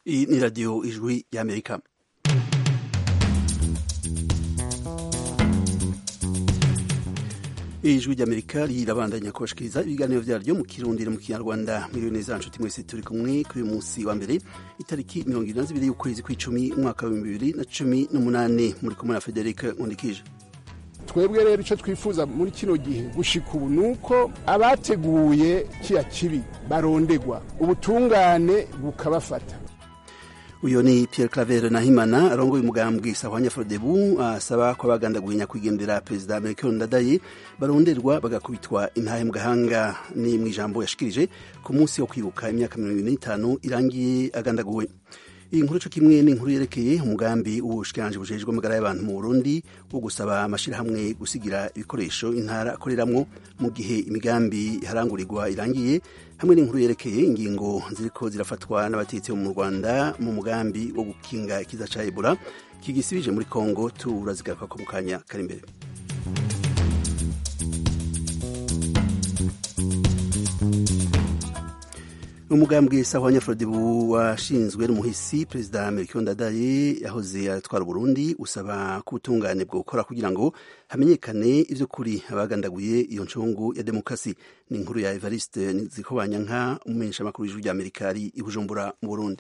Iyi ni radiyo ijwi y'amerika ijwi ry'amerika rirabandanya kubashikiriza ibiganiro vyaryo mu kirundi no mu kinyarwanda mwiriwe neza nshuti mwese turi kumwe kuri uyu munsi wa mbere itariki mirongo irindwi na zibiri y'ukwezi kw'icumi umwaka w'ibihumbi bibiri na cumi n'umunani muri kumwe na frederic nkundikije twebwe rero icyo twifuza muri kino gihe gushika ubu ni uko abateguye kiya kibi barondegwa ubutungane bukabafata uyu ni Pierre Claver Nahimana arongoye umugambwe Sahwanya Frodebu asaba ko abagandaguye nyakwigendera perezida Melchior Ndadaye baronderwa bagakubitwa intahe mu gahanga ni mu ijambo yashikirije ku munsi wo kwibuka imyaka mirongo ine n'itanu irangiye agandaguwe iyi nkuru co kimwe ni inkuru yerekeye umugambi w'ubushikiranganji bujejwe amagara y'abantu mu Burundi wo gusaba amashirahamwe gusigira ibikoresho intara akoreramwo mu gihe imigambi iharangurirwa irangiye hamwe n'inkuru yerekeye ingingo ziriko zirafatwa n'abatetsi bo mu Rwanda mu mugambi wo gukinga ikiza ca Ebola kigisibije muri Kongo turazigaruka ko mu kanya kari imbere umugambwe Sahwanya Frodebu washinzwe n'umuhisi perezida Melchior Ndadaye yahoze atwara Burundi usaba ko ubutungane bwo gukora kugira ngo hamenyekane ivy'ukuri abagandaguye iyo ncungu ya demokrasi ni inkuru ya Evariste Nzikobanyanka umumenyesha makuru w'ijwi ry'Amerika ari i Bujumbura mu Burundi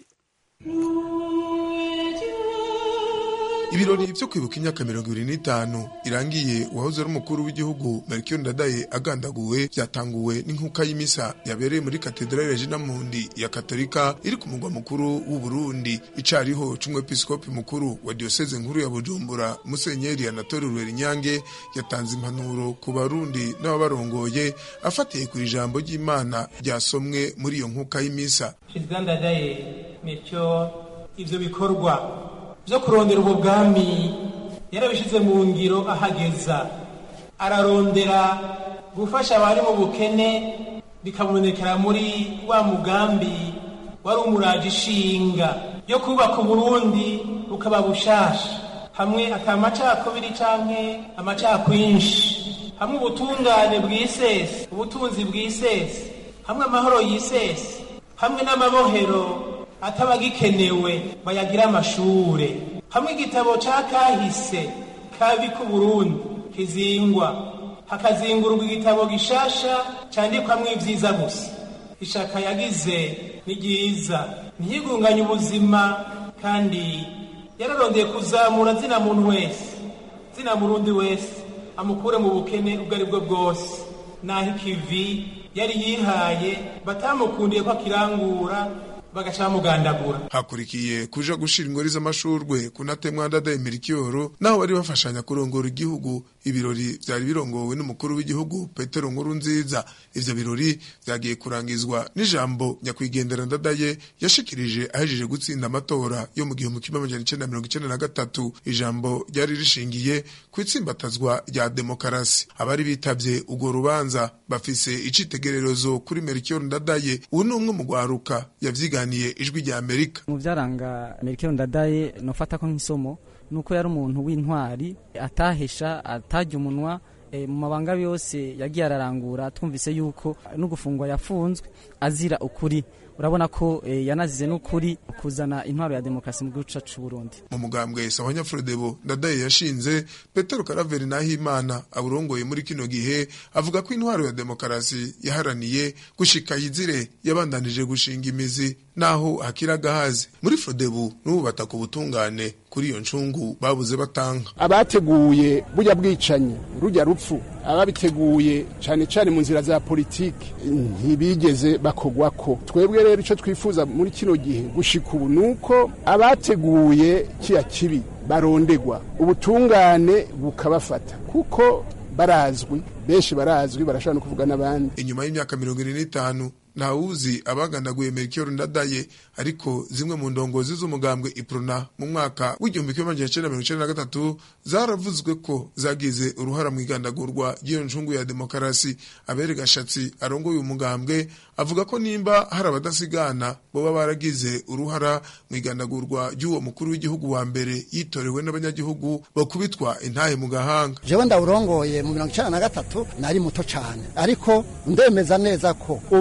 ibirori vyo kwibuka imyaka mirongo ibiri n'itanu irangiye uwahoze ari umukuru w'igihugu Melchior Ndadaye agandaguwe vyatanguwe n'inkuka y'imisa yabereye muri katedrale Regina Mundi ya Katolika iri ku mugwa mukuru w'u Burundi icariho c'umwepiskopi mukuru wa diocese nkuru ya Bujumbura Musenyeri Anatole Rwerinyange yatanze impanuro ku barundi n'ababarongoye afatiye ku ijambo ry'Imana ryasomwe muri iyo nkuka y'imisa Perezida Ndadaye Melchior ivyo bikorwa byo kurondera ubwo bwami yarabishyize mu ngiro ahageza ararondera gufasha abari mu bukene bikabonekera muri wa mugambi wari umuraje ishinga yo kubaka uburundi bukaba bushasha hamwe atamacakubiri canke amacakwinshi hamwe ubutungane bwisese ubutunzi bwisese hamwe amahoro yisese hamwe n'amabohero atabagikenewe bayagira amashure hamwe igitabo ca kahise kabi ku Burundi kizingwa hakazingurwa igitabo gishasha candikwamwo ivyiza gusa ishaka yagize ni ryiza ntiyigunganye ubuzima kandi yararondeye kuzamura zina muntu wese zina murundi wese amukure mu bukene ubwo ari bwo bwose naho ikivi yari yihaye batamukundiye ko akirangura bagaca bamugandagura hakurikiye kuja gushira ingori z'amashurwe kunatemwa Ndadaye Melchior naho bari bafashanya kurongora igihugu ibirori vyari birongowe n'umukuru w'igihugu Petero Nkurunziza ivyo birori vyagiye kurangizwa n'ijambo nyakwigendera Ndadaye yashikirije ahejeje gutsinda amatora yo mu gihumbi kimwe amajana icenda mirongo icenda na gatatu ijambo ryari rishingiye kwitsimbatazwa rya demokarasi abari bitavye urwo rubanza bafise icitegererezo kuri Melchior Ndadaye ubu ni umwe mu gwaruka yavyiga yaganiye ijwi rya Amerika mu byaranga Melchior Ndadaye nofata ko nk'isomo nuko yari umuntu w'intwari atahesha atajya umunwa e, mu mabanga yose yagiye ararangura twumvise yuko no gufungwa yafunzwe azira ukuri urabona ko e, yanazize n'ukuri kuzana intwaro ya demokarasi mu gihugu cyacu Burundi mu mugambwe Sahwanya Frodebo Ndadaye yashinze Petero Karaveri Nahimana aburongoye muri kino gihe avuga ko intwaro ya demokarasi yaharaniye gushika yizire yabandanije gushinga imizi naho hakira gahaze muri Frodebu n'ubu bataka ubutungane kuri iyo ncungu babuze batanga abateguye burya bwicanyi rujya rupfu ababiteguye cyane cyane mu nzira za politiki ntibigeze bakogwako twebwe rero icyo twifuza muri kino gihe gushika ubu ni uko abateguye kiya kibi barondegwa ubutungane bukabafata kuko barazwi benshi barazwi barashobora no kuvuga n'abandi inyuma y'imyaka mirongo ine n'itanu ntawuzi abagandaguye Melchior Ndadaye ariko zimwe mu ndongozi z'umugambwe Iprona mu mwaka w'igihumbi kimwe amajana icenda mirongo icenda na gatatu zaravuzwe ko zagize uruhara mu igandagurwa ry'iyo ncungu ya demokarasi abere gashatsi arongoye umugambwe avuga ko nimba hari abadasigana boba baragize uruhara mu igandagurwa ry'uwo mukuru w'igihugu wa mbere yitorewe n'abanyagihugu bakubitwa intahe mu gahanga jewe ndawurongoye mu mirongo icenda na gatatu nari muto cane ariko ndemeza neza ko umuntu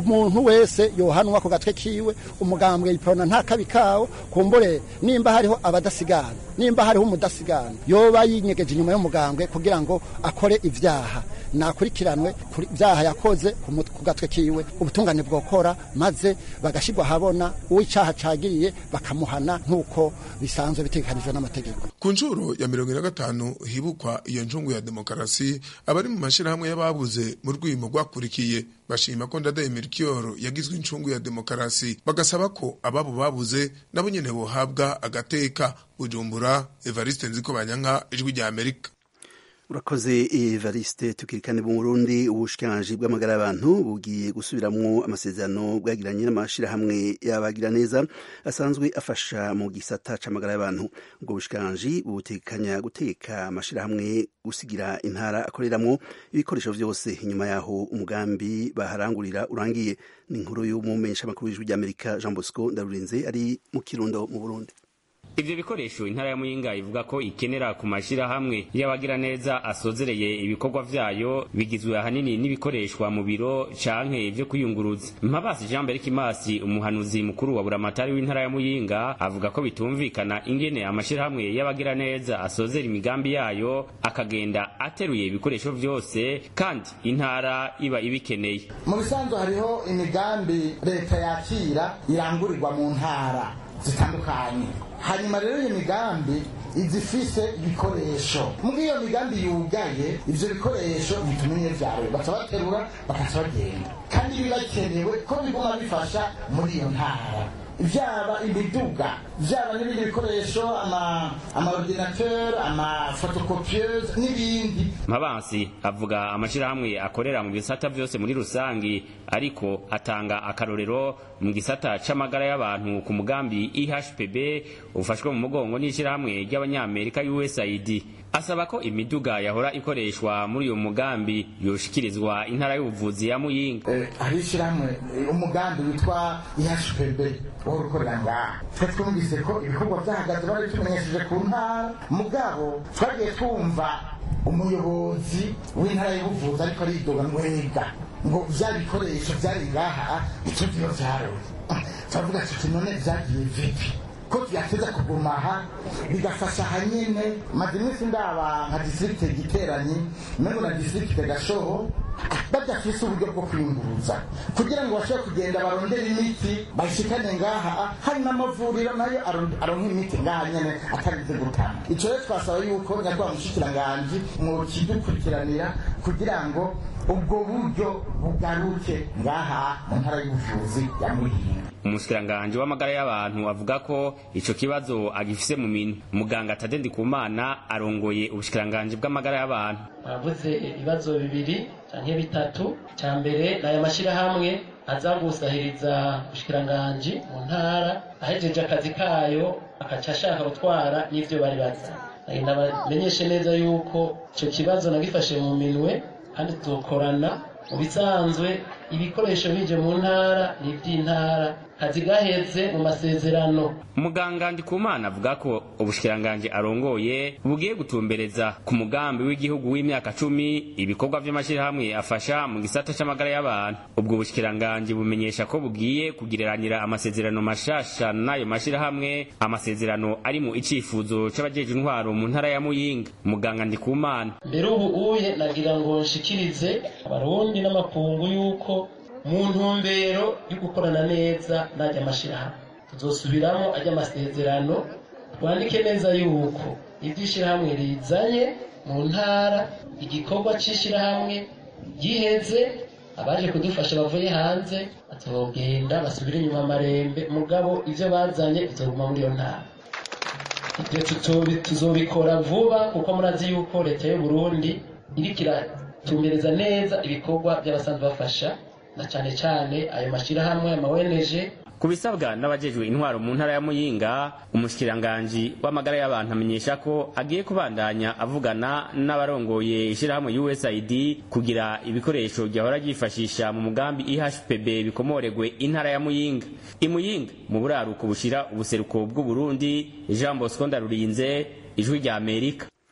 umuntu wese yohanwa ku gatwe kiwe umugambwe iprona nta kabi kawo kumbure nimba hariho abadasigana nimba hariho umudasigana yoba yinyegeje inyuma y'umugambwe kugira ngo akore ivyaha nakurikiranwe kuri vyaha yakoze ku mut- ku gatwe kiwe ubutungane bwokora maze bagashirwa habona uw'icaha cagiriye bakamuhana nk'uko bisanzwe bitegekanijwe n'amategeko ku nshuro ya mirongo ine na gatanu hibukwa iyo ncungu ya demokarasi abari mu mashyirahamwe y'ababuze mu rwimo rwakurikiye bashima ko ndadaye melchior yagizwe incungu ya demokarasi bagasaba ko ababo babuze nabo nyene bohabwa agateka bujumbura evariste nziko banyanka ijwi rya amerika urakoze evariste tukirikane mu burundi ubushikiranganji bw'amagara y'abantu bugiye gusubiramwo amasezerano bwagiranye n'amashirahamwe y'abagira neza asanzwe afasha mu gisata c'amagara y'abantu ubwo bushikiranganji butekanya guteka amashirahamwe gusigira intara akoreramwo ibikoresho vyose inyuma yaho umugambi baharangurira urangiye ni inkuru y'umumenyeshamakuru w'ijwi ry'amerika jean bosco ndarurinze ari mu kirundo mu burundi ivyo bikoresho intara ya muyinga ivuga ko ikenera ku mashirahamwe y'abagira neza asozereye ibikorwa vyayo bigizwe ahanini n'ibikoreshwa mu biro canke vyo kwiyunguruza mpabasi jean mbere kimasi umuhanuzi mukuru wa buramatari w'intara ya muyinga avuga ko bitumvikana ingene amashirahamwe y'abagira neza asozera imigambi yayo akagenda ateruye ibikoresho vyose kandi intara iba ibikeneye mu bisanzwe hariho imigambi leta yakira irangurirwa mu ntara zitandukanye hanyuma rero iyo migambi izifise ibikoresho muri iyo migambi yugaye ivyo bikoresho bitumenye vyawe baca baterura bakaca bagenda kandi biba bikenewe ko biguma bifasha muri iyo ntara vyaba imiduga vyaba n'ibindi bikoresho ama amaordinateur amafotokopieuse n'ibindi Mabansi avuga amashirahamwe akorera mu bisata vyose muri rusangi ariko atanga akarorero mu gisata c'amagara y'abantu ku mugambi IHPB ufashwe mu mugongo n'ishirahamwe ry'abanyamerika USAID asaba ko imiduga yahora ikoreshwa muri uyo mugambi yoshikirizwa intara y'ubuvuzi ya Muyinga Eh, hari ishyirahamwe eh, umugambi witwa ihpb wo gukorera ngaha twe twumvise ko ibikorwa byahagaze bari tumenyesheje ku ntara mugabo twagiye twumva umuyobozi w'intara y'ubuvuzi ariko aridoga mwega ngo bya bikoresho byari ngaha icyo byo byaroye turavuga tuti none byagiye vipi ko byateza kuguma aha bigafasha hanyine maze iminsi ndaba nka distrikte giteranyi mengo na distrikte gashoho badafise uburyo bwo kwiyunguruza kugira ngo bashobore kugenda barondere imiti bayishikane ngaha hari n'amavuriro nayo aron- aronka imiti ngaha nyene atarinze gutanga ico rero twasaba yuko nyakubahwa mushikiranganji mwokidukurikiranira kugira ngo ubwo buryo bugaruke ngaha mu ntara y'ubuvuzi ya muhinga umushikiranganji w'amagara y'abantu avuga ko ico kibazo agifise mu minwe muganga Tade Ndikumana arongoye ubushikiranganji bw'amagara y'abantu bavuze ibibazo bibiri canke bitatu ca mbere ni aya mashyirahamwe aza gusahiriza ubushikiranganji mu ntara ahejeje akazi kayo akaca ashaka gutwara n'ivyo bari bazanye nabamenyeshe neza yuko ico kibazo nagifashe mu minwe kandi tuzokorana mu bisanzwe ibikoresho bije mu ntara ni ivy'intara kazi gaheze mu masezerano muganga Ndikumana avuga ko ubushikiranganji arongoye bugiye gutumbereza ku mugambi w'igihugu w'imyaka cumi ibikorwa vy'amashirahamwe afasha mu gisata c'amagara y'abantu ubwo bushikiranganji bumenyesha ko bugiye kugireranira amasezerano mashasha n'ayo mashirahamwe amasezerano ari mu icifuzo c'abajeje intwaro mu ntara ya Muyinga muganga Ndikumana mbere ubu uye nagira ngo nshikirize abarundi n'amakungu yuko mu ntumbero yo gukorana neza n'ajya mashyirahamwe tuzosubiramo ajya amasezerano twandike neza yuko ibyo ishyirahamwe rizanye mu ntara igikorwa cy'ishyirahamwe giheze abaje kudufasha bavuye hanze bazogenda basubire inyuma amarembe mugabo ibyo bazanye bizoguma muri iyo ntara ibyo tuzobi- tuzobikora vuba kuko murazi yuko leta y'u Burundi iriko iratumbereza neza ibikorwa by'abasanzwe bafasha na cane cane ayo mashirahamwe ama ONG ku bisabwa n'abajejwe intwaro mu ntara ya muyinga umushikiranganji w'amagara y'abantu amenyesha ko agiye kubandanya avugana n'abarongoye ishirahamwe usaid kugira ibikoresho ryahora ryifashisha mu mugambi ihpb bikomoregwe intara ya muyinga imuyinga mu buraruko bushira ubuseruko bw'uburundi jean bosco ndarurinze ijwi rya amerika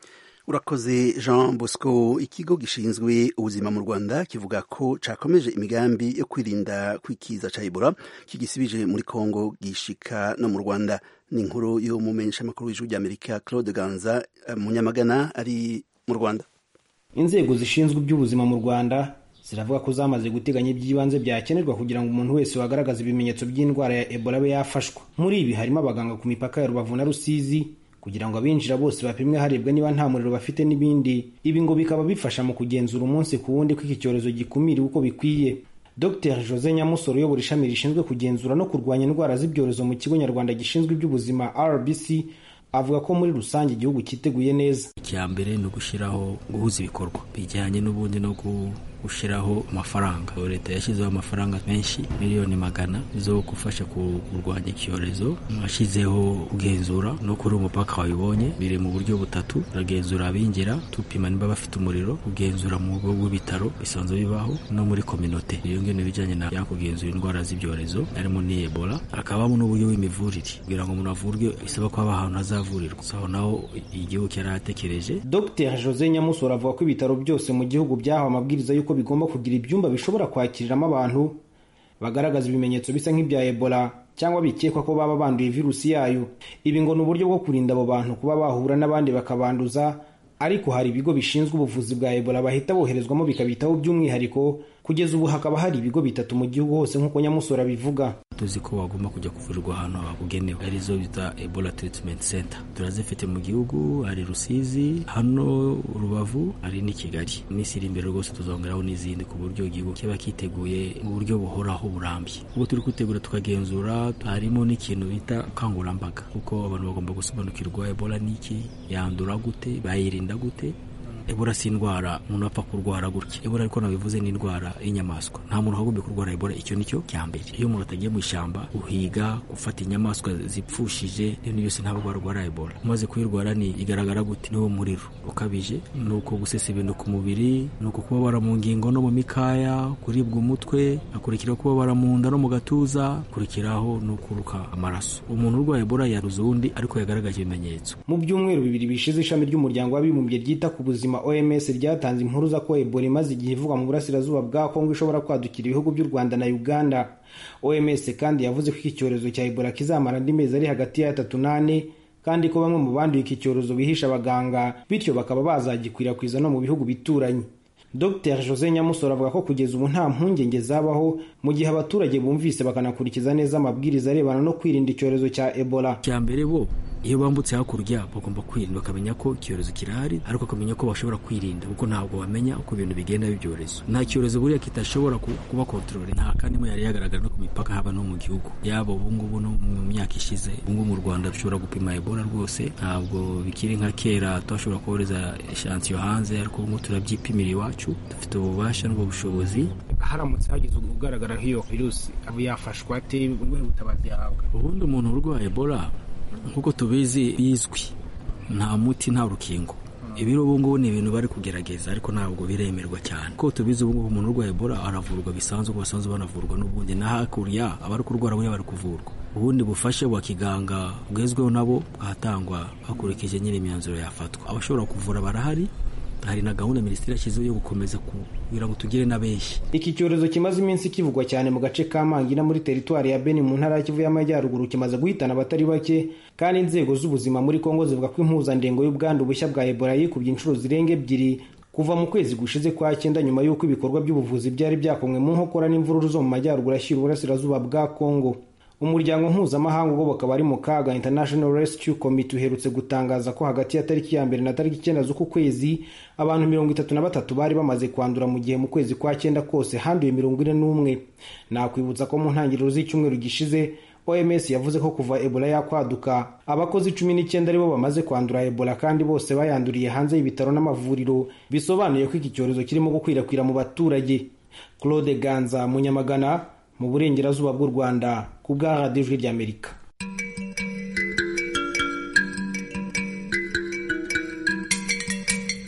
urakoze jean bosco ikigo gishinzwe ubuzima mu rwanda kivuga ko cakomeje imigambi yo kwirinda kwikiza ca ebola kigisibije muri congo gishika no mu rwanda ni inkuru yo mumenyesha amakuru w'ijuru ry'amerika claude ganza munyamagana ari mu rwanda inzego zishinzwe iby'ubuzima mu rwanda ziravuga ko zamaze guteganya iby'ibanze byakenerwa kugira ngo umuntu wese wagaragaza ibimenyetso by'indwara ya ebola abe yafashwa muri ibi harimo abaganga ku mipaka ya rubavu na rusizi kugira ngo abinjira bose bapimwe harebwa niba nta muriro bafite n'ibindi ibi ngo bikaba bifasha mu kugenzura umunsi ku wundi ko iki cyorezo gikumiriwe uko bikwiye dr jose nyamusoro uyobora ishami rishinzwe kugenzura no kurwanya indwara z'ibyorezo mu kigo nyarwanda gishinzwe iby'ubuzima rbc avuga ko muri rusange igihugu cyiteguye neza icya mbere ni ugushyiraho guhuza ibikorwa bijyanye n'ubundi no gushyiraho amafaranga leta yashyizeho amafaranga menshi miliyoni magana zo gufasha kurwanya icyorezo ashyizeho kugenzura no kuri umupaka wabibonye biri mu buryo butatu uragenzura abinjira tupima niba bafite umuriro kugenzura mu bigo bw'ibitaro bisanzwe bibaho no muri kominote iyo ngiyo ni ibijyanye na kugenzura indwara z'ibyorezo harimo ni ebola hakabamo n'uburyo bw'imivurire kugira ngo umuntu avurwe bisaba ko haba ahantu hazavurirwa aho naho igihugu cyari atekereje dr jose nyamusoro avuga ko ibitaro byose mu gihugu byahawe amabwiriza y'uko bigomba kugira ibyumba bishobora kwakiriramo abantu bagaragaza ibimenyetso bisa nk'ibya ebola cyangwa bikekwa ko baba banduye virusi yayo ibi ngo ni uburyo bwo kurinda abo bantu kuba bahura n'abandi bakabanduza ariko hari ibigo bishinzwe ubuvuzi bwa ebola bahita boherezwamo bikabitaho by'umwihariko kugeza ubu hakaba hari ibigo bitatu mu gihugu hose nk'uko nyamusoro abivuga tuzi ko bagomba kujya kuvurirwa ahantu habugenewe arizo bita ebola treatment center turazifite mu gihugu hari rusizi hano rubavu hari n'i kigali iminsi iri imbere rwose tuzongeraho n'izindi ku buryo igihugu kiba kiteguye mu buryo buhoraho burambye ubwo turi kwitegura tukagenzura harimo n'ikintu bita ubukangurambaga kuko abantu bagomba gusobanukirwa ebola n'iki yandura gute bayirinda gute ebola si indwara umuntu apfa kurwara gutya ebola ariko nabivuze ni indwara y'inyamaswa nta muntu wagomba kurwara ebola icyo nicyo cya mbere iyo umuntu atagiye mu ishyamba uhiga gufata inyamaswa zipfushije ibintu byose ntabwo warwara ebola umaze kuyirwara ni igaragara gute niwo muriro ukabije ni uko gusesa ibintu ku mubiri ni uko kubabara mu ngingo no mu mikaya kuribwa umutwe hakurikiraho kubabara mu nda no mu gatuza hakurikiraho ni ukuruka amaraso umuntu urwaye ebola yaruze uwundi ariko yagaragaje ibimenyetso mu byumweru bibiri bishize ishami ry'umuryango w'abibumbye ryita ku buzima OMS ryatanze impuruza ko Ebola imaze igihe ivugwa mu burasirazuba bwa Kongo ishobora kwadukira ibihugu by'u Rwanda na Uganda. OMS kandi yavuze ko iki cyorezo cya Ebola kizamara andi mezi ari hagati ya atatu n'ane kandi ko bamwe mu banduye iki cyorezo bihisha abaganga bityo bakaba bazagikwirakwiza no mu bihugu bituranye. Dr Jose Nyamusoro avuga ko kugeza ubu nta mpungenge zabaho mu gihe abaturage bumvise bakanakurikiza neza amabwiriza arebana no kwirinda icyorezo cya Ebola. Cya mbere bo iyo bambutse hakurya bagomba kwirinda bakamenya ko icyorezo kirahari ariko bakamenya ko bashobora kwirinda kuko ntabwo bamenya uko ibintu bigenda b'ibyorezo nta cyorezo buriya kitashobora kuba kontrole nta kandi yari yagaragara no ku mipaka haba no mu gihugu yaba ubungubu no mu myaka ishize ubungubu mu rwanda dushobora gupima ebola rwose ntabwo bikiri nka kera twashobora kohereza eshansiyo hanze ariko ubu turabyipimira iwacu dufite ububasha n'ubwo bushobozi haramutse hagize ugaragara nk'iyo virusi aba yafashwa ate ubuhe butabazi yahabwa ubundi umuntu urwaye ebola nk'uko tubizi bizwi nta muti nta rukingo ibiro ubu ngubu ni ibintu bari kugerageza ariko ntabwo biremerwa cyane kuko tubizi ubu ngubu umuntu urwaye ebola aravurwa bisanzwe basanzwe banavurwa n'ubundi na hakurya abari kurwara buriya bari kuvurwa ubundi bufashe bwa kiganga bwezweho nabo bwatangwa hakurikije nyine imyanzuro yafatwa abashobora kuvura barahari hari na gahunda minisiteri yashyizeho yo gukomeza kugira ngo tugire na benshi iki cyorezo kimaze iminsi kivugwa cyane mu gace ka mangina muri teritwari ya beni mu ntara ya kivu y'amajyaruguru kimaze guhitana abatari bake kandi inzego z'ubuzima muri kongo zivuga ko impuzandengo y'ubwandu bushya bwa ebola yikubye inshuro zirenga ebyiri kuva mu kwezi gushize kwa cyenda nyuma y'uko ibikorwa by'ubuvuzi byari byakomwe mu nkokora n'imvururu zo mu majyaruguru ashyira uburasirazuba bwa kongo umuryango mpuzamahanga ugoboka abari mu kaga international rescue committee uherutse gutangaza ko hagati ya tariki ya mbere na tariki icyenda z'uku kwezi abantu mirongo itatu na batatu bari bamaze kwandura mu gihe mu kwezi kwa cyenda kose handuye mirongo ine n'umwe nakwibutsa ko mu ntangiriro z'icyumweru gishize oms yavuze ko kuva ebola yakwaduka abakozi cumi n'icyenda aribo bamaze kwandura ebola kandi bose bayanduriye hanze y'ibitaro n'amavuriro bisobanuye ko iki cyorezo kirimo gukwirakwira mu baturage claude ganza munyamagana mu burengerazuba bw'u rwanda ku bwa radiyo ijwi ry'amerika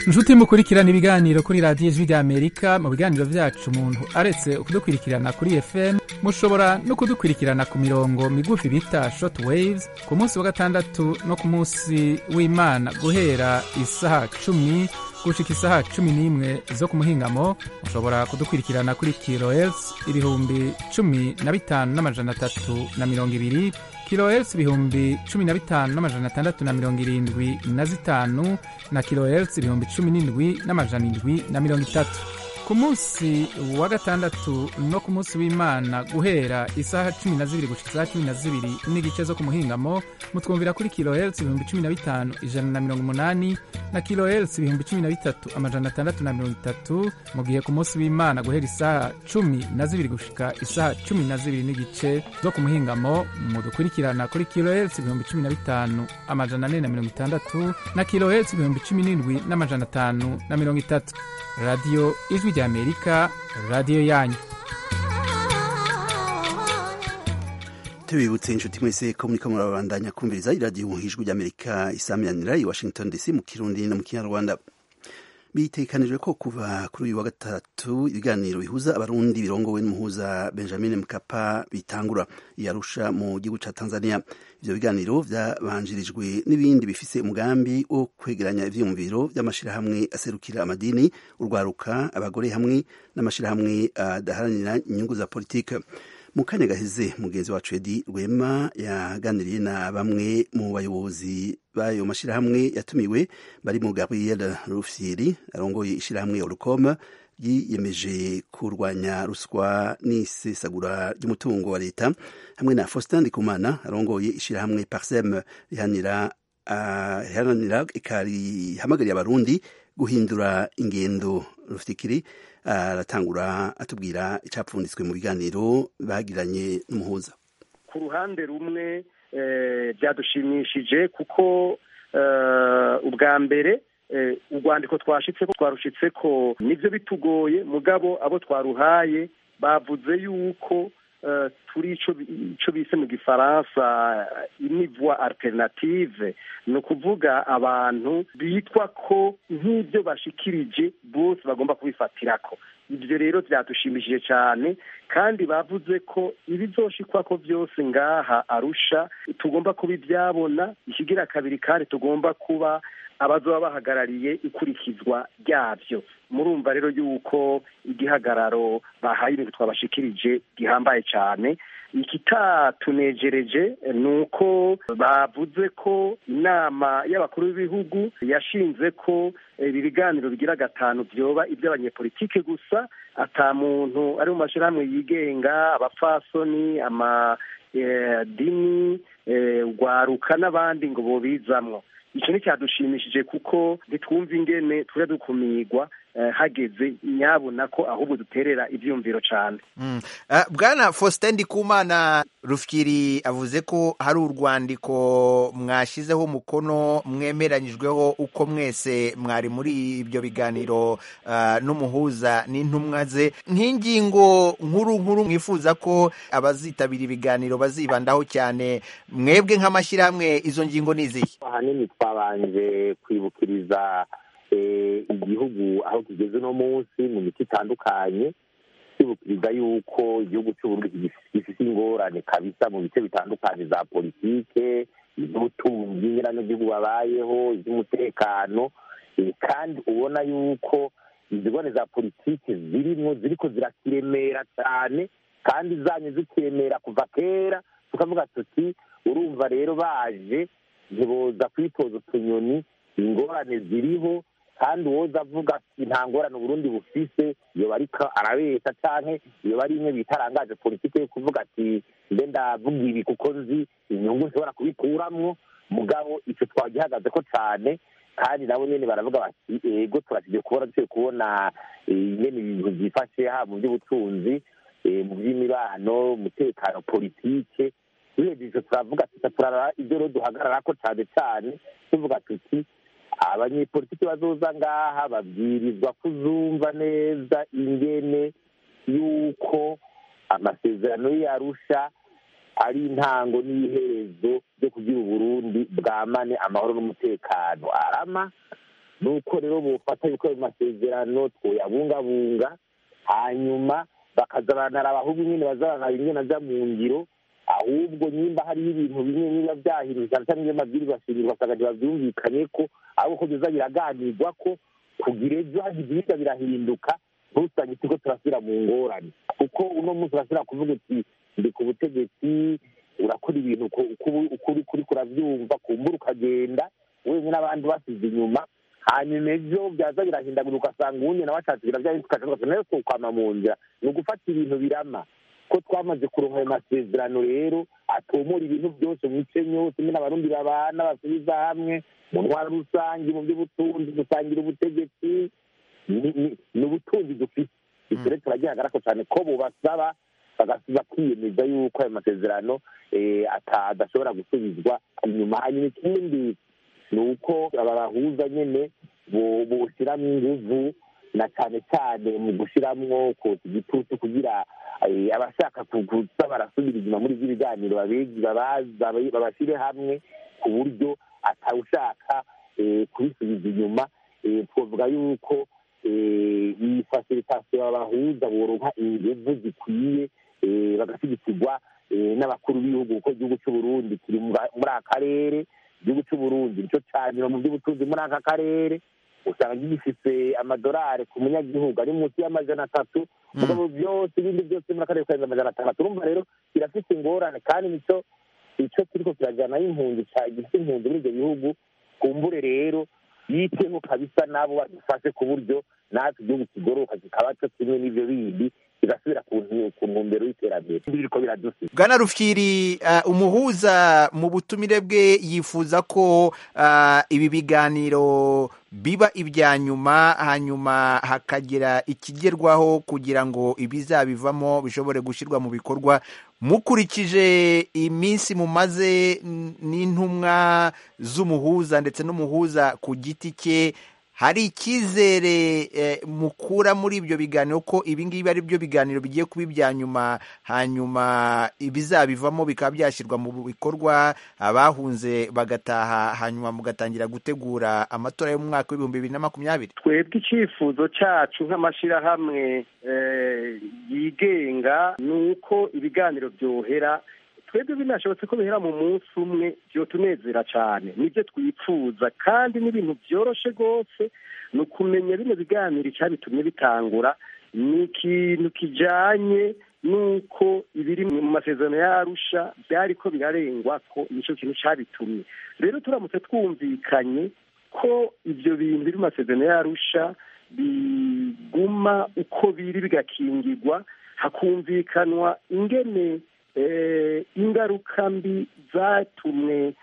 inshuti mukurikirana ibiganiro kuri radiyo ijwi ry'amerika mu biganiro byacu umuntu aretse kudukurikirana kuri fm mushobora no kudukurikirana ku mirongo migufi bita short waves ku munsi wa gatandatu no ku munsi w'imana guhera isaha cumi gushika isaha cumi n'imwe zo ku muhingamo mushobora kudukurikirana kuri kilohertz ibihumbi cumi na bitanu n'amajana atatu na mirongo ibiri kilohertz ibihumbi cumi na bitanu n'amajana atandatu na mirongo irindwi na zitanu na kilohertz ibihumbi cumi n'indwi n'amajana indwi na mirongo itatu ku munsi wa gatandatu no ku munsi w'imana guhera isaha cumi na zibiri gushika isaha cumi na zibiri n'igice zo ku muhingamo mutwumvira kuri kilohertz ibihumbi cumi na bitanu ijana na mirongo umunani na kilohertz ibihumbi cumi na bitatu amajana atandatu na mirongo itatu mu gihe ku munsi w'imana guhera isaha cumi na zibiri gushika isaha cumi na zibiri n'igice zo ku muhingamo mudukurikirana kuri kilohertz ibihumbi cumi na bitanu amajana ane na mirongo itandatu na kilohertz ibihumbi cumi n'indwi n'amajana atanu na mirongo itatu radiyo ijwi ry'amerika radiyo yanyu tubibutse inshuti mwese ko muriko murabandanya kumviriza iradiyo ijwi ry'amerika isamiranira i washington dc mu kirundi no mu kinyarwanda bitekanijwe ko kuva kuri uyu wa gatatu ibiganiro bihuza abarundi birongowe n'umuhuza benjamin mkapa bitangura yarusha mu gihugu ca tanzania ivyo biganiro vyabanjirijwe n'ibindi bifise umugambi wo kwegeranya ivyiyumviro vy'amashirahamwe aserukira amadini urwaruka abagore hamwe n'amashirahamwe adaharanira inyungu za politike mu kanya gaheze mugenzi wacu edi rwema yaganiriye na bamwe mu bayobozi b'ayo mashyirahamwe yatumiwe barimo gabriel rufyiri arongoye ishyirahamwe orukoma yiyemeje kurwanya ruswa n'isesagura ry'umutungo wa leta hamwe na faustin ndikumana arongoye ishyirahamwe parsem rihanira riharanira ikarihamagariye abarundi guhindura ingendo rufikiri aratangura atubwira icyapfunditswe mu biganiro bagiranye n'umuhuza ku ruhande rumwe byadushimishije kuko ubwa mbere urwandiko twashitse ko twarushitse ko nibyo bitugoye mugabo abo twaruhaye bavuze yuko turi icyo bise mu gifaransa inivwa alternative ni ukuvuga abantu bitwa ko nk'ibyo bashikirije bose bagomba kubifatirako ibyo rero byadushimishije cyane kandi bavuze ko ibizoshikwa ko byose ngaha arusha tugomba kuba ibyabona ikigira kabiri kandi tugomba kuba abazoba bahagarariye ikurikizwa ryabyo murumva rero yuko igihagararo bahaye ibintu twabashikirije gihambaye cyane ikitatunejereje ni uko bavuze ko inama y'abakuru b'ibihugu yashinze ko ibi biganiro bigira gatanu byoba iby'abanyepolitike gusa ata muntu ari mu mashyirahamwe yigenga abapfasoni amadini urwaruka n'abandi ngo bobizamwo icyo ni cyadushimishije kuko ntitwumve ingene tujya dukumirwa hageze nyabona ko ahubwo duterera ibyumviro cyane bwana faustin ndikumana rufyiri avuze ko hari urwandiko mwashyizeho umukono mwemeranyijweho uko mwese mwari muri ibyo biganiro n'umuhuza n'intumwa ze nk'ingingo nkuru nkuru mwifuza ko abazitabira ibiganiro bazibandaho cyane mwebwe nk'amashyirahamwe izo ngingo ni izihe ahanini twabanje kwibukiriza igihugu aho kigeze uno munsi mu miti itandukanye twibukiriza yuko igihugu cy'uburundi gifite ingorane kabisa mu bice bitandukanye za politike iby'ubutunzi nyiranagihugu babayeho iby'umutekano kandi ubona yuko izi ngorane za politike zirimo ziriko zirakiremera cyane kandi zanyu zikiremera kuva kera tukavuga tuti urumva rero baje ntiboza kwitoza utunyoni ingorane ziriho kandi uwoza avuga ati nta ngorane uburundi bufise iyo ariko arabeshya canke iyo bari imwe bitarangaje politike yo kuvuga ati mbe ndavuga ibi kuko nzi inyungu nshobora kubikuramwo mugabo ico twagihagaze ko cane kandi nabo nyene baravuga bati ego turashije kubona dushobye kubona ingene ibintu vyifashe haba mu by'ubutunzi mu by'imibano umutekano politike duhejeje ico turavuga tuca turaraba ivyo rero duhagararako cane cane tuvuga tuti abanyepolitiki bazoza ngaha babwirizwa kuzumva neza ingene yuko amasezerano y'arusha ari intango n'iherezo ryo kugira uburundi bwamane amahoro n'umutekano arama ni uko rero bufata yuko ayo masezerano twoyabungabunga hanyuma bakaza baranaraba ahubwo nyine bazaranaba ingene aja mu ngiro ahubwo nimba hariho ibintu bimwe biba byahindutse cyane cyane iyo mabwiriza shingiro ugasanga ntibavyumvikanye ko ahubwo ko biza biraganirwa ko kugira ejo hagize ibirya birahinduka ntusange ikigo turasubira mu ngorane kuko uno munsi urasubira kuvuga uti ndi ku butegetsi urakora ibintu ukuri kuri kurabyumva kumbura ukagenda wenyine abandi basize inyuma hanyuma ejo byaza birahindagura ugasanga uwundi nawe ashatse birabyahinduka ugasanga nayo tukwama mu nzira ni ugufata ibintu birama ko twamaze kuronka ayo masezerano rero atomora ibintu byose mu mice yose nyine abarundi babana basubiza hamwe mu ntwaro rusange mu by'ubutunzi gusangira ubutegetsi ni ubutunzi dufite ibyo rero turagihagarara ko cyane ko bubasaba bakiyemeza yuko ayo masezerano adashobora gusubizwa inyuma hanyuma ikindi ni uko aba bahuza nyine bushyiramo inguvu na cyane cyane mu gushyiramo kotsa igitutu kugira abashaka kuza barasubira inyuma muri ibyo biganiro babashyire hamwe ku buryo atawushaka kubisubiza inyuma twavuga yuko iyi fasilitasiyo babahuza boronka inguvu zikwiye bagashyigikirwa n'abakuru b'ibihugu kuko igihugu cy'uburundi kiri muri aka karere igihugu cy'uburundi nicyo cyanyura mu by'ubutunzi muri aka karere usanga gifite amadolari ku munyagihugu ari munsi y'amajana atatu mugabo byose ibindi byose muri akarere karenze amajana atandatu urumva rero kirafite ingorane kandi nicyo icyo kiriko kirajyanaho impunzi gifite impunzi muri ibyo bihugu kumbure rero yiteho kabisa nabo badufashe ku buryo natwe igihugu kigoroka kikaba cyo kimwe n'ibyo bindi kigasubira ku ntumbero y'iterambere biriko biradusiga bwana rufyiri umuhuza mu butumire bwe yifuza ko ibi biganiro biba ibya nyuma hanyuma hakagira ikigerwaho kugira ngo ibizabivamo bishobore gushyirwa mu bikorwa mukurikije iminsi mumaze n'intumwa z'umuhuza ndetse n'umuhuza ku giti cye hari icyizere mukura muri ibyo biganiro ko ibi ngibi ari byo biganiro bigiye kuba ibya nyuma hanyuma ibizabivamo bikaba byashyirwa mu bikorwa abahunze bagataha hanyuma mugatangira gutegura amatora yo mu mwaka w'ibihumbi bibiri na makumyabiri twebwe icyifuzo cyacu nk'amashyirahamwe yigenga ni uko ibiganiro byohera twebwe binashobotse ko bihera mu munsi umwe byotunezera cyane nibyo twifuza kandi n'ibintu byoroshe rwose ni ukumenya bino biganiro icyabitumye bitangura ni ikintu kijyanye n'uko ibiri mu masezerano y'arusha byari ko birarengwa ko nicyo kintu cyabitumye rero turamutse twumvikanye ko ibyo bintu biri mu masezerano y'arusha biguma uko biri bigakingirwa hakumvikanwa ingene ingaruka mbi zatumwe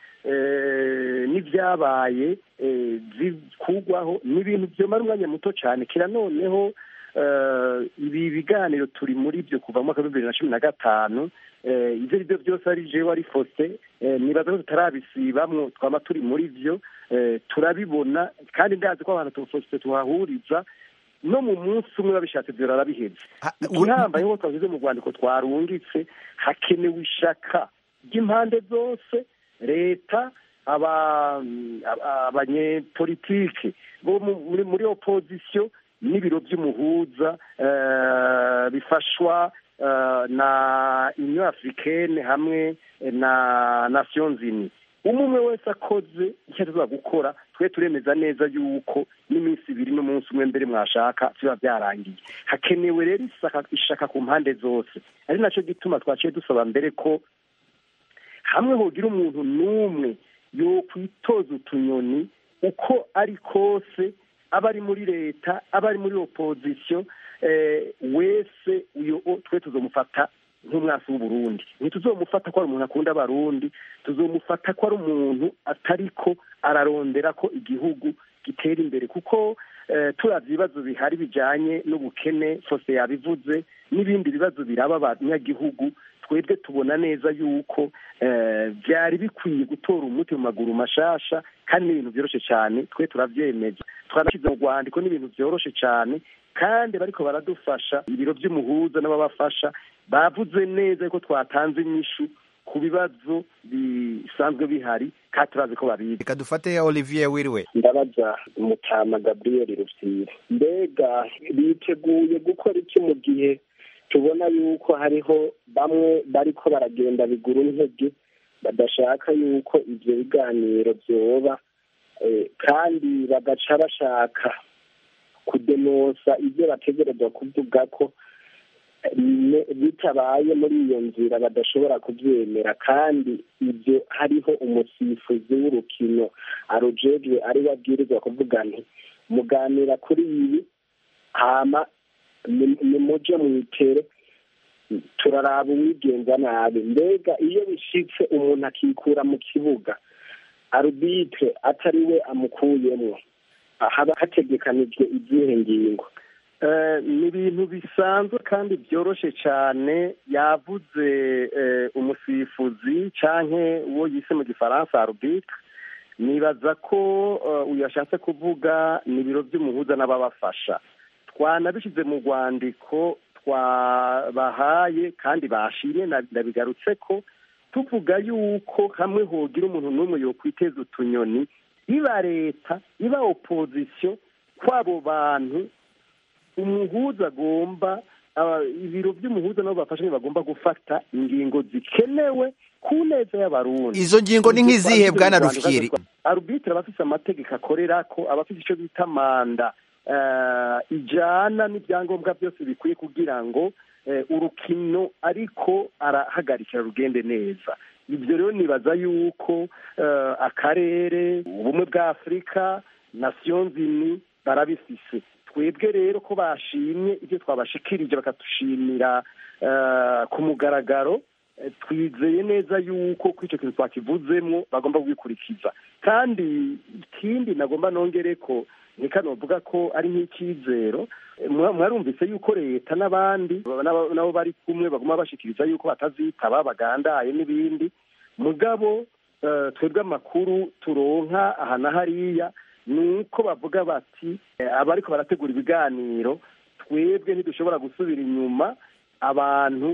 n'ibyabaye zikugwaho ni ibintu byomara umwanya muto cyane kira noneho ibi biganiro turi muri byo kuva mu mwaka w'ibihumbi bibiri na cumi na gatanu ibyo ari byo byose ari jewe ari fose nibaza ko tutarabisibamwo twaba turi muri byo turabibona kandi ndazi ko abantu tufose tuhahuriza no mu munsi umwe babishatse byora biheze igihambaye nk'uko twavuze mu rwandiko twarungitse hakenewe ishaka ry'impande zose leta abanyepolitike bo muri opozisiyo n'ibiro by'umuhuza bifashwa na union africaine hamwe na nations unies umwe umwe wese akoze icyo tuza gukora twe turemeza neza yuko n'iminsi ibiri n'umunsi umwe mbere mwashaka biba byarangiye hakenewe rero ishaka ku mpande zose ari nacyo gituma twaciye dusaba mbere ko hamwe hogira umuntu n'umwe yo kwitoza utunyoni uko ari kose aba ari muri leta aba ari muri opozisiyo wese uyu twe tuzamufata nk'umwasi w'uburundi ntituzomufata ko ari umuntu akunda abarundi tuzomufata ko ari umuntu atari ko ararondera ko igihugu gitera imbere kuko turavye ibibazo bihari bijanye n'ubukene fose yabivuze n'ibindi bibazo biraba abanyagihugu twebwe tubona neza yuko byari bikwiye gutora umuti mu maguru mashasha kandi n'ibintu byoroshe cyane twe turavyemeza twanashyize mu rwandiko n'ibintu byoroshe cyane kandi bariko baradufasha ibiro by'umuhuza n'ababafasha bavuze neza yuko twatanze inyishu ku bibazo bisanzwe bihari kandi turazi ko babizi reka dufate olivier wiriwe ndabaza mutama gabriel rufyiri mbega biteguye gukora iki mu gihe tubona yuko hariho bamwe bariko baragenda bigura intege badashaka yuko ivyo biganiro vyoba kandi bagaca bashaka kudenosa ibyo bategerezwa kuvuga ko bitabaye muri iyo nzira badashobora kubyemera kandi ibyo hariho umusifuzi w'urukino arujejwe ari we abwirizwa kuvuga nti muganira kuri ibi hama nimuje mwitere turaraba uwigenza nabi mbega iyo bishitse umuntu akikura mu kibuga arubitire atari we amukuyemo haba hategekanijwe izihe ngingo ni ibintu bisanzwe kandi byoroshye cyane yavuze umusifuzi cyangwa uwo yise mu gifaransa arubitire nibaza ko uyu yashatse kuvuga ni ibiro by'umuhuza n'ababafasha twanabishyize mu rwandiko twabahaye kandi bashimye nabigarutse ko tuvuga yuko hamwe hogira umuntu n'umwe yokwiteza utunyoni iba leta iba opozisiyo kw'abo bantu umuhuza agomba ibiro by'umuhuza nabo bafashe bagomba gufata ingingo zikenewe ku neza y'abarundi izo ngingo ni nk'izihe bwana rufyiri arubitire aba afite amategeko akorera ko aba afite icyo bita manda ijana n'ibyangombwa byose bikwiye kugira ngo urukino ariko arahagarikira rugende neza ibyo rero nibaza yuko akarere ubumwe bwa afurika nasiyo nzini barabifise twebwe rero ko bashimye ibyo twabashikirije bakadushimira ku mugaragaro twizeye neza yuko kuri icyo kintu twakivuzemo bagomba kubikurikiza kandi ikindi nagomba nongere ko ntikanovuga ko ari nk'icyizero mwarumvise yuko leta n'abandi nabo bari kumwe baguma bashikiriza yuko batazitaba bagandaye n'ibindi mugabo twebwe amakuru turonka aha na hariya ni uko bavuga bati abariko barategura ibiganiro twebwe ntidushobora gusubira inyuma abantu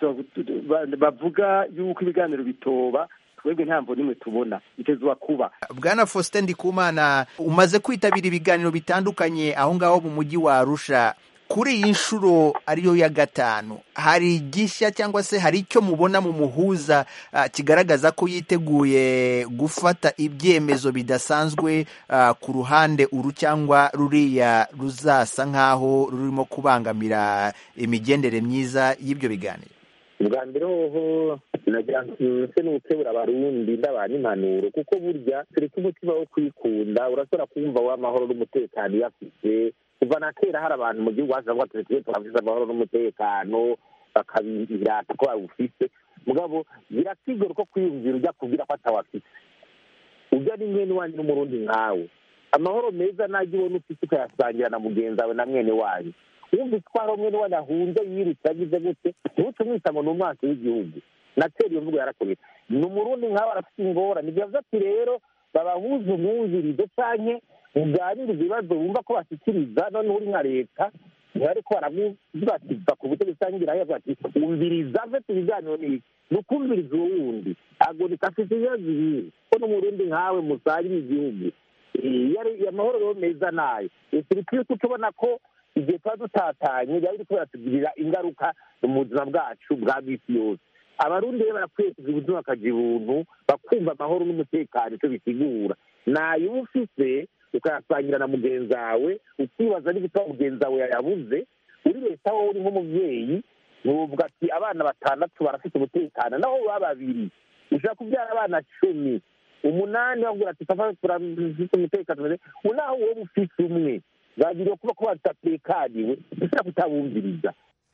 bavuga yuko ibiganiro bitoba twebwe ntabwo nimwe tubona bitezwa kuba bwana faustin ndikumana umaze kwitabira ibiganiro bitandukanye aho ngaho mu mujyi wa arusha kuri iyi nshuro ariyo ya gatanu hari igishya cyangwa se hari icyo mubona mu muhuza kigaragaza ko yiteguye gufata ibyemezo bidasanzwe ku ruhande uru cyangwa ruriya ruzasa nk'aho rurimo kubangamira imigendere myiza y'ibyo biganiro ubwa mbere hoho nagira nse n'ugukebura abarundi ndabana impanuro kuko burya tureke umutima wo kwikunda urashobora kumva w'amahoro n'umutekano iyo afite kuva na kera hari abantu mu gihugu haza bavuga tuzi turafise amahoro n'umutekano bakabirata ko bawufise mugabo birakigora ko kwiyumvira ujya kubwira ko atawafise ujya ni mwene wanyu n'umurundi nkawe amahoro meza najya ubona ufise ukayasangira na mugenzi wawe na mwene wanyu wumvise ko hari umwe wanyu ahunze yirutse agize gute ntuce umwita ngo ni umwansi w'igihugu na kera iyo mvugo yarakorera ni umurundi nkawe arafite ingorane bivuze ati rero babahuze umwumvirize canke muganiriza ibibazo bumva ko bashyikiriza noneho uri nka leta ntibariko barabibatiza ku butegetsi cyangwa ibirayi bavuga ati wumviriza mfite ibiganiro n'iki ni ukumviriza uwo wundi agonika afite ibibazo ibihe ko n'umurundi nkawe musangiye igihugu amahoro rero meza nayo turi kwisi tubona ko igihe tuba dutatanye biba biriko biratugirira ingaruka mu buzima bwacu bwa bisi yose abarundi rero barakwiye kugira ubuzima bakagira ubuntu bakumva amahoro n'umutekano icyo bisigura nayo uba ufise ukayasangira na mugenzi wawe ukibaza n'ibitabo mugenzi wawe yayabuze uri leta wowe uri nk'umubyeyi nuvuga ati abana batandatu barafite umutekano naho baba babiri ushobora kubyara abana cumi umunani bavuga ati turafite umutekano naho wowe ufite umwe bagiriwe kuba ko batatekaniwe dushobora kutabumviriza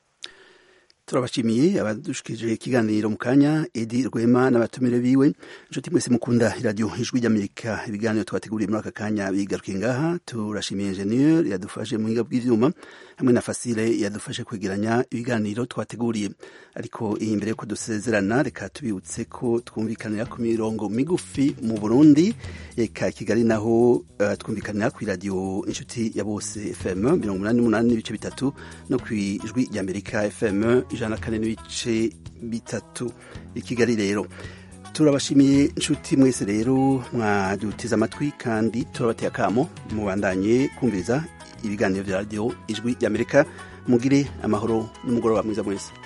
turabashimiye abadushikije ikiganiro mu kanya edi rwema n'abatumire biwe inshuti mwese mukunda iradiyo ijwi ry'amerika ibiganiro twateguriye muri aka kanya bigarukiye ngaha turashimiye enjeniyeri yadufashe mu buhinga bw'ivyuma hamwe na fasile yadufashe kwegeranya ibiganiro twateguriye ariko iyi mbere yuko dusezerana reka tubibutse ko twumvikanira ku mirongo migufi mu burundi reka kigali naho uh, twumvikanira ku iradiyo inshuti ya bose fm mirongo umunani n'umunani n'ibice bitatu no ku ijwi ry'amerika fm ijana na kane n'ibice bitatu i kigali rero turabashimiye inshuti mwese rero mwadutiza amatwi kandi turabateye akamo mubandanye kumviriza ibiganiro bya radiyo ijwi ry'amerika mugire amahoro n'umugoroba mwiza mwese